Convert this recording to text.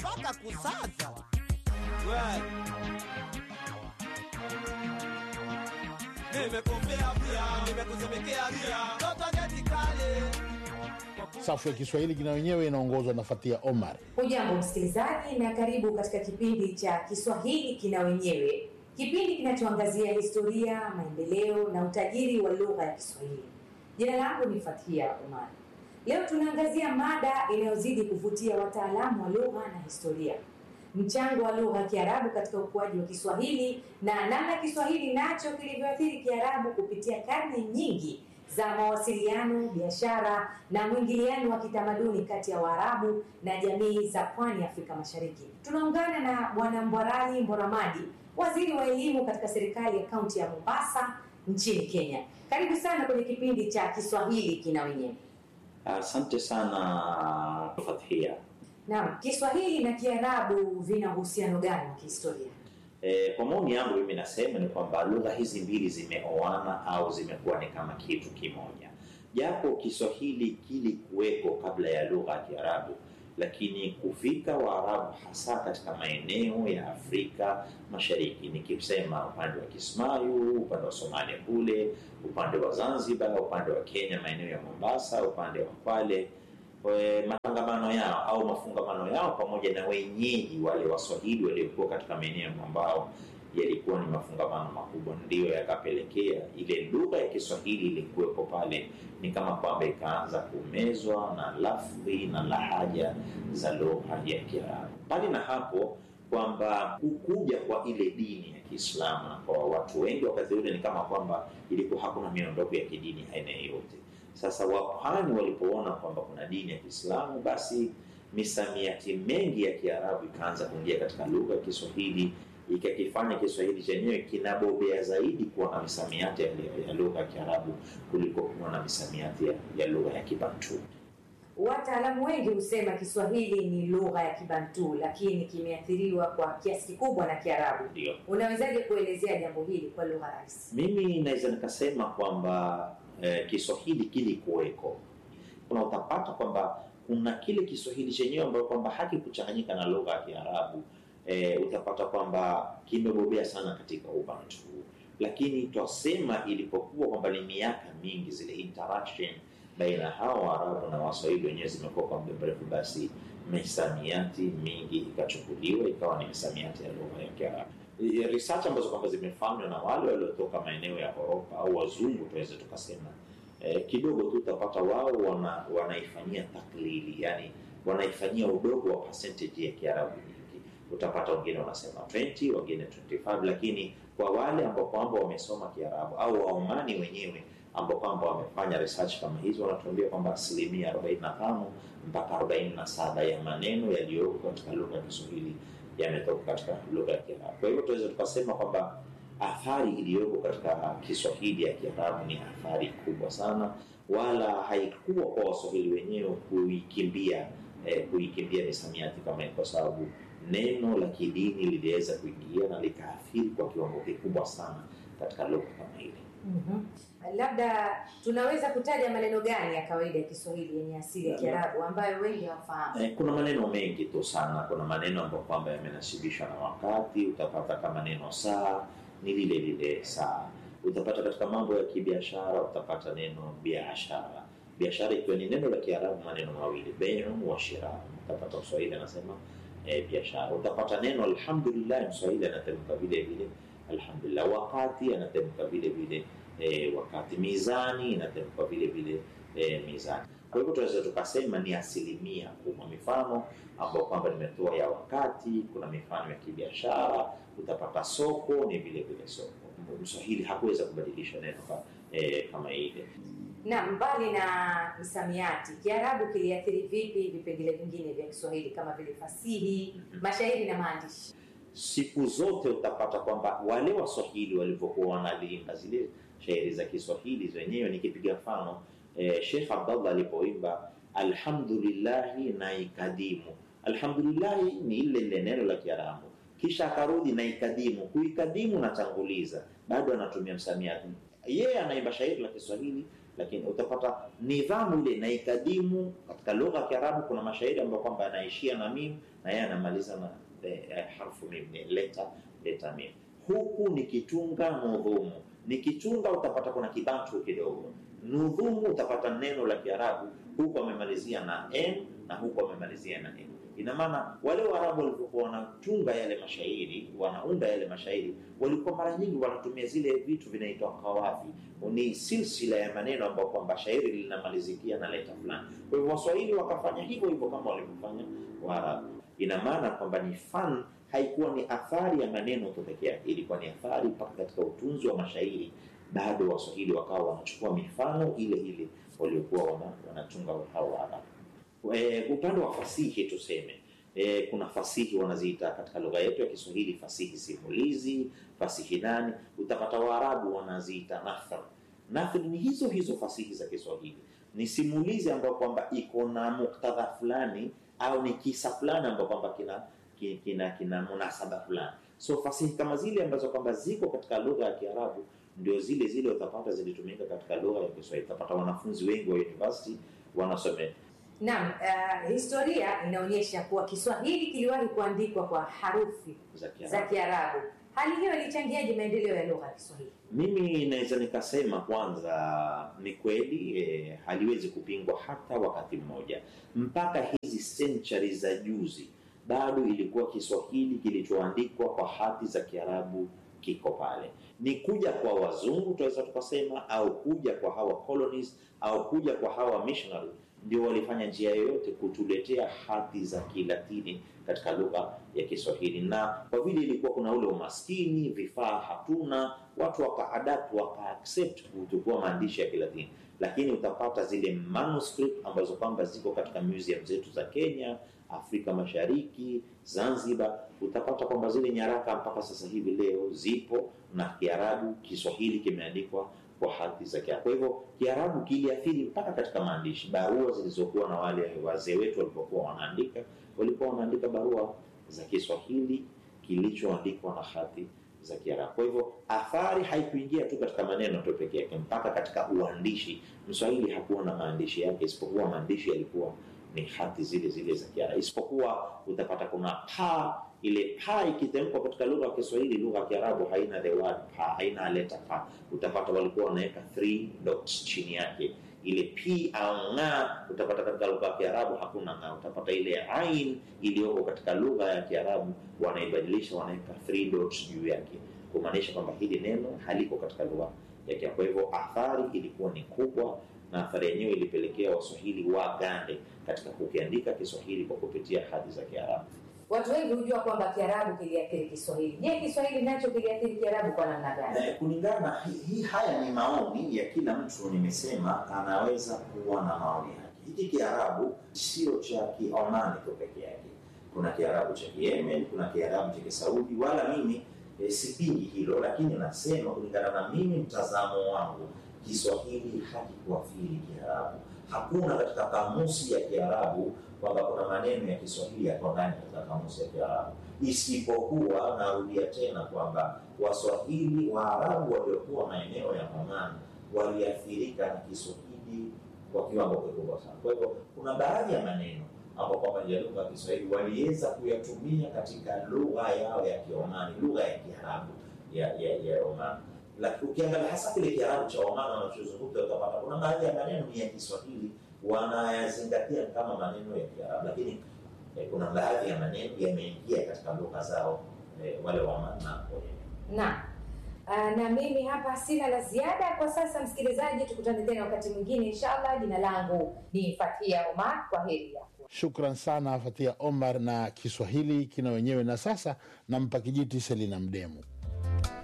mpaka kusaza. Nimekumbea pia, nimekusemekea pia, toto geti kale. Safu ya Kiswahili kina wenyewe inaongozwa na Fatia Omar. Hujambo msikilizaji, na karibu katika kipindi cha Kiswahili kina wenyewe, kipindi kinachoangazia historia, maendeleo na utajiri wa lugha ya Kiswahili. Jina langu ni Fathia Omar. Leo tunaangazia mada inayozidi kuvutia wataalamu wa lugha na historia, mchango wa lugha ya Kiarabu katika ukuaji wa Kiswahili na namna Kiswahili nacho kilivyoathiri Kiarabu kupitia karne nyingi za mawasiliano, biashara na mwingiliano wa kitamaduni kati ya Waarabu na jamii za pwani ya Afrika Mashariki. Tunaungana na Bwana Mbwarali Mboramadi, waziri wa elimu katika serikali ya kaunti ya Mombasa nchini Kenya. Karibu sana kwenye kipindi cha Kiswahili kina wenyewe. Asante sana Fathia. Naam, Kiswahili na Kiarabu vina uhusiano gani wa kihistoria? E, kwa maoni yangu mimi nasema ni kwamba lugha hizi mbili zimeoana au zimekuwa ni kama kitu kimoja, japo Kiswahili kilikuweko kabla ya lugha ya Kiarabu, lakini kufika Waarabu hasa katika maeneo ya Afrika Mashariki, nikisema upande wa Kismayu, upande wa Somalia kule, upande wa Zanzibar, upande wa Kenya, maeneo ya Mombasa, upande wa Kwale e, matangamano yao au mafungamano yao pamoja na wenyeji wale Waswahili waliokuwa katika maeneo ambao yalikuwa ni mafungamano makubwa, ndiyo yakapelekea ile lugha ya Kiswahili ilikuwepo pale, ni kama kwamba ikaanza kumezwa na lafdhi na lahaja za lugha ya Kiarabu. Mbali na hapo kwamba kukuja kwa ile dini ya Kiislamu na kwa watu wengi wakati ule ni kama kwamba ilikuwa hakuna miondoko ya kidini aina yoyote. Sasa wapwani walipoona kwamba kuna dini ya Kiislamu, basi misamiati mengi ya Kiarabu ikaanza kuingia katika lugha ya Kiswahili, ikakifanya Kiswahili chenyewe kinabobea zaidi kuwa na misamiati ya, ya lugha ya Kiarabu kuliko kuwa na misamiati ya, ya lugha ya Kibantu. Wataalamu wengi husema Kiswahili ni lugha ya Kibantu, lakini kimeathiriwa kwa kiasi kikubwa na Kiarabu. Ndio. Unawezaje kuelezea jambo hili kwa lugha rahisi? Mimi naweza nikasema kwamba eh, Kiswahili kilikuweko, kuna utapata kwamba kuna kile Kiswahili chenyewe ambayo kwamba hakikuchanganyika na lugha ya Kiarabu. Eh, utapata kwamba kimebobea sana katika Ubantu, lakini twasema ilipokuwa kwamba ni miaka mingi zile interaction baina ya hawa Waarabu na Waswahili wenyewe zimekuwa kwa muda mrefu, basi misamiati mingi ikachukuliwa ikawa ni misamiati ya lugha ya Kiarabu. Research ambazo kwamba zimefanywa na wale waliotoka maeneo ya Europa au wazungu tuweze tukasema, eh, kidogo tu utapata wao wana, wanaifanyia taklidi, yani wanaifanyia udogo wa percentage ya Kiarabu nyingi. Utapata wengine wanasema 20, wengine 25, lakini kwa wale ambao kwamba wamesoma Kiarabu au Waomani wenyewe ambao kwamba wamefanya research kama hizo wanatuambia kwamba asilimia 45 mpaka 47 ya maneno yaliyoko katika lugha ya Kiswahili yametoka katika lugha ya Kiarabu. Kwa hivyo tunaweza tukasema kwamba athari iliyoko katika Kiswahili ya Kiarabu ni athari kubwa sana, wala haikuwa kwa Waswahili wenyewe kuikimbia eh, kuikimbia misamiati kama hiyo, kwa sababu neno la kidini liliweza kuingia na likaathiri kwa kiwango kikubwa sana katika lugha kama ile. mm Labda tunaweza kutaja maneno gani ya kawaida ya Kiswahili yenye asili ya Kiarabu ambayo wengi hawafahamu? Eh, kuna maneno mengi tu sana. Kuna maneno ambayo kwamba yamenasibishwa na wakati. Utapata kama neno saa ni lile lile saa. Utapata katika mambo ya kibiashara, utapata neno biashara, biashara ikiwa ni neno la Kiarabu, maneno mawili bai'un wa shira. Utapata Mswahili anasema eh, biashara. Utapata neno alhamdulillah, Mswahili anatamka vile vile alhamdulillah. Wakati anatamka vile vile eh, wakati. Mizani inatamka vile vile eh, mizani. Kwa hivyo tunaweza tukasema ni asilimia kubwa. Mifano ambayo kwamba nimetoa ya wakati, kuna mifano ya kibiashara, utapata soko ni vile vile soko. Mswahili hakuweza kubadilisha neno ka, eh, kama ile. Na mbali na misamiati, Kiarabu kiliathiri vipi vipengele vingine vya Kiswahili kama vile fasihi, mashairi na maandishi? Siku zote utapata kwamba wale Waswahili walivyokuwa wanalinda zile shairi za Kiswahili zenyewe, nikipiga mfano eh, Sheikh Abdallah alipoimba alhamdulillahi na ikadimu. Alhamdulillahi ni ile ile neno la Kiarabu, kisha akarudi na ikadimu. Kuikadimu na tanguliza, bado anatumia msamiati. Yeye anaimba shairi la Kiswahili, lakini utapata nidhamu ile na ikadimu. Katika lugha ya Kiarabu kuna mashairi ambayo kwamba yanaishia na mim na yeye anamaliza na eh, eh, harfu mim, ni leta leta mim. Huku nikitunga nudhumu, nikitunga utapata kuna kibantu kidogo. Nudhumu utapata neno la Kiarabu, huku amemalizia na n na huku amemalizia na n. Ina maana wale Waarabu walivyokuwa wanatunga yale mashairi, wanaunda yale mashairi, walikuwa mara nyingi wanatumia zile vitu vinaitwa kawafi, ni silsila ya maneno ambayo kwamba shairi linamalizikia na leta fulani. Kwa hivyo Waswahili wakafanya hivyo hivyo kama walivyofanya Waarabu. Ina maana kwamba ni fan, haikuwa ni athari ya maneno tu peke yake, ilikuwa ni athari mpaka katika utunzi wa mashairi. Bado Waswahili wakawa wanachukua mifano ile ile waliokuwa wana- wanatunga hao Waarabu. E, upande wa fasihi tuseme e, kuna fasihi wanaziita katika lugha yetu ya Kiswahili fasihi simulizi, fasihi nani. Utapata Waarabu wanaziita nathar. Nathar ni hizo hizo fasihi za Kiswahili, ni simulizi ambayo kwamba iko na muktadha fulani au ni kisa fulani ambayo kwamba kina ki- kina kina munasaba fulani. So fasihi kama zile ambazo kwamba ziko katika lugha ya Kiarabu ndio zile zile utapata zilitumika katika lugha ya Kiswahili. Utapata wanafunzi wengi wa university wanasomea Naam, uh, historia inaonyesha kuwa Kiswahili kiliwahi kuandikwa kwa harufi za Kiarabu. za Kiarabu. Hali hiyo ilichangiaje maendeleo ya lugha ya Kiswahili? Mimi naweza nikasema kwanza, ni kweli eh, haliwezi kupingwa hata wakati mmoja. Mpaka hizi century za juzi, bado ilikuwa Kiswahili kilichoandikwa kwa hati za Kiarabu kiko pale. Ni kuja kwa wazungu tunaweza tukasema, au kuja kwa hawa colonies, au kuja kwa hawa missionary ndio walifanya njia yoyote kutuletea hati za Kilatini katika lugha ya Kiswahili, na kwa vile ilikuwa kuna ule umaskini, vifaa hatuna, watu wakaadapt wakaaccept kuchukua maandishi ya Kilatini, lakini utapata zile manuscript ambazo kwamba ziko katika museum zetu za Kenya, Afrika Mashariki, Zanzibar, utapata kwamba zile nyaraka mpaka sasa hivi leo zipo na Kiarabu, Kiswahili kimeandikwa kwa hati za Kiarabu. Kwa hivyo Kiarabu kiliathiri mpaka katika maandishi, barua zilizokuwa na wale wazee wetu walipokuwa wanaandika, walikuwa wanaandika barua za Kiswahili kilichoandikwa na hati za Kiarabu. Kwa hivyo athari haikuingia tu katika maneno tu peke yake, mpaka katika uandishi. Mswahili hakuwa na maandishi yake, isipokuwa maandishi yalikuwa ni hati zile zile za Kiarabu, isipokuwa utapata kuna pa ile pa ikitamkwa katika lugha ya Kiswahili, lugha ya Kiarabu haina the word pa, haina leta pa. Utapata walikuwa wanaweka three dots chini yake, ile p au nga, utapata katika lugha ya Kiarabu hakuna nga. Utapata ile ain iliyoko katika lugha ya Kiarabu wanaibadilisha, wanaweka three dots juu yake, kumaanisha kwamba hili neno haliko katika lugha ya Kiarabu. Kwa hivyo athari ilikuwa ni kubwa, na athari yenyewe ilipelekea Waswahili wagande katika kukiandika Kiswahili kwa kupitia hati za Kiarabu. Watu wengi hujua kwamba Kiarabu kiliathiri Kiswahili. Je, Kiswahili nacho kiliathiri Kiarabu kwa namna gani? Eh, kulingana hii hi, haya ni maoni ya kila mtu. Nimesema anaweza kuwa na maoni yake. Hiki Kiarabu sio cha Kiomani tu peke yake, kuna Kiarabu cha Yemen, kuna Kiarabu cha Kisaudi, wala mimi eh, sipingi hilo, lakini nasema kulingana na mimi, mtazamo wangu, Kiswahili hakikuathiri Kiarabu. Hakuna katika kamusi ya Kiarabu kwamba kuna maneno ya Kiswahili yako ndani katika kamusi ya Kiarabu, isipokuwa narudia tena kwamba Waswahili Waarabu waliokuwa maeneo ya Oman waliathirika na Kiswahili kwa kiwango kikubwa sana. Kwa hivyo kuna baadhi ya maneno ambao kwamba ya lugha ya Kiswahili waliweza kuyatumia katika lugha yao ya Kiomani, lugha ya Kiarabu ya ya, ya Oman. Lakini ukiangalia hasa kile Kiarabu cha Oman wanachozungumza, utapata kuna baadhi ya maneno ni ya Kiswahili wanayazingatia kama maneno ya Kiarabu, lakini eh, kuna baadhi ya maneno yameingia katika lugha zao eh, wale wa Oman na wenyewe. Naam. Uh, na mimi hapa sina la ziada kwa sasa, msikilizaji, tukutane tena wakati mwingine inshallah. Jina langu ni Fathia Omar, kwa heri yako. Shukran sana Fatia Omar na Kiswahili kina wenyewe. Na sasa nampa kijiti Selina Mdemu.